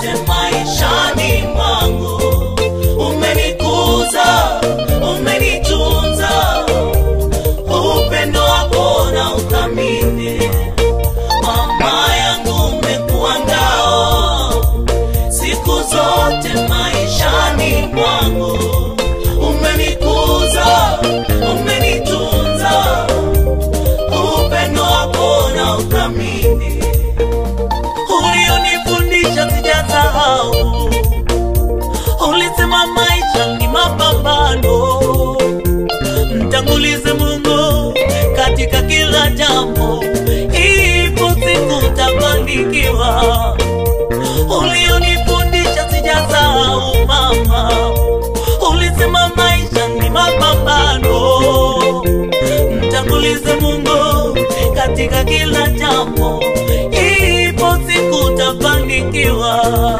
zote maishani mwangu. Umenikuza, umenitunza, upendo wako na uthamini. Mama yangu umekuwa ngao siku zote maishani mwangu. Umenikuza, umenitunza, upendo wako na uthamini. Ulionifundisha sijasahau, ulisema maisha ni mapambano, mtangulize Mungu katika kila jambo, ipo siku utafanikiwa. Ulionifundisha sijasahau mama, ulisema maisha ni mapambano, mtangulize Mungu katika kila jambo, ipo siku utafanikiwa.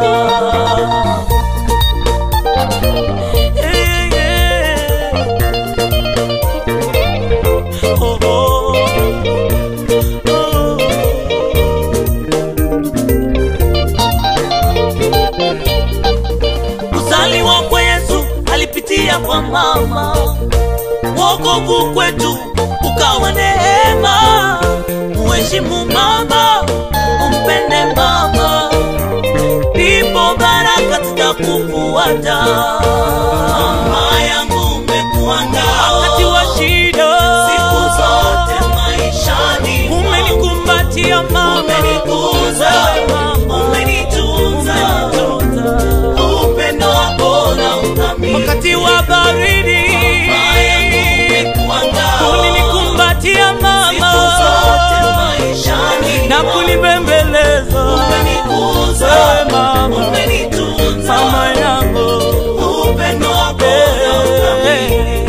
Eh, eh. Oh, oh. Oh. Kuzaliwa kwa Yesu alipitia kwa mama, wokovu kwetu ukawa neema. Muheshimu mama, umpende mama, ndipo baraka zitakufuata. Mama yangu umekuwa ngao wakati wa shida, siku zote maishani umenikumbatia mama, umenikuza, umenitunza, upendo wako na uthamini. Wakati wa baridi ulinikumbatia mama, na kunibembeleza Ewe mama, mama yangu upendo wako na uthamini.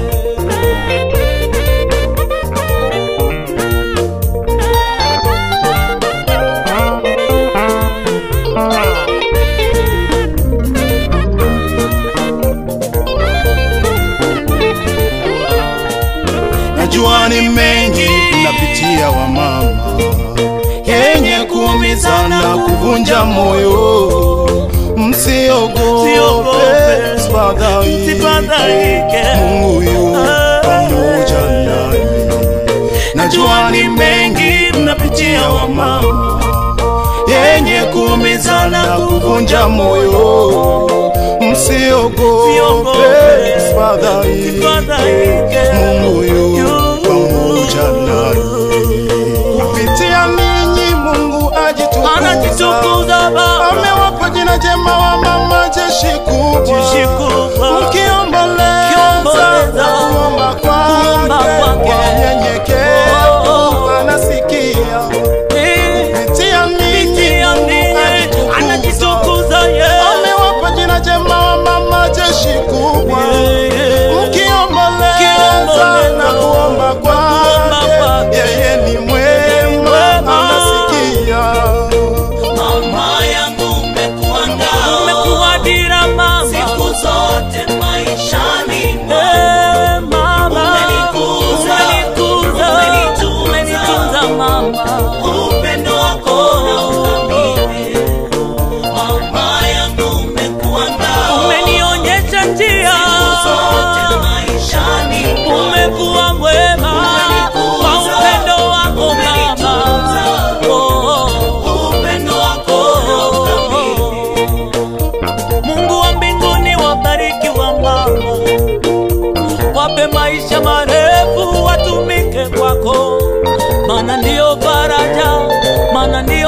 Najua ni mengi unapitia wa mama, yenye kuumiza na kuvunja moyo. Msiogope, Msiogope, sifadhaike, Sifadhaike. Mungu yu pamoja nanyi. Najua ni mengi mnapitia wa mama, yenye kuumiza na kuvunja moyo. Msiogope, Msiogope, sifadhaike, Sifadhaike. Mungu yu pamoja nanyi. Kupitia ninyi Mungu ajitukuza, Anajitukuza Baba, amewapa jina jema wa mama jeshi kubwa, Jeshi kubwa. mkiomboleza Kiomboleza. kuomba Kuomba kwake kwake. kwa unyenyekevu Oh. anasikia. eh, Kupitia ninyi kupitia Mungu ninyi ajitukuza, anajitukuza yeye. amewapa jina jema wa mama jeshi kubwa mkiomboleza Kiomboleza. na kuomba kuomba kwake, kwake. yeye ni mwema, Mwema. anasikia. Mama yangu umekuwa ngao, umekuwa dira mama, siku zote maishani Eh, mama, umenikuza, umenikuza, umenitunza mama, upendo wako na uthamini. Mama yangu umekuwa ngao, umenionyesha njia, siku zote maishani umekuwa mwema kwa upendo wako mama, oh, upendo wako na uthamini. Mungu wa mbinguni wabariki wa mama, wape maisha marefu, watumike kwako, maana ndiyo faraja, maana ndiyo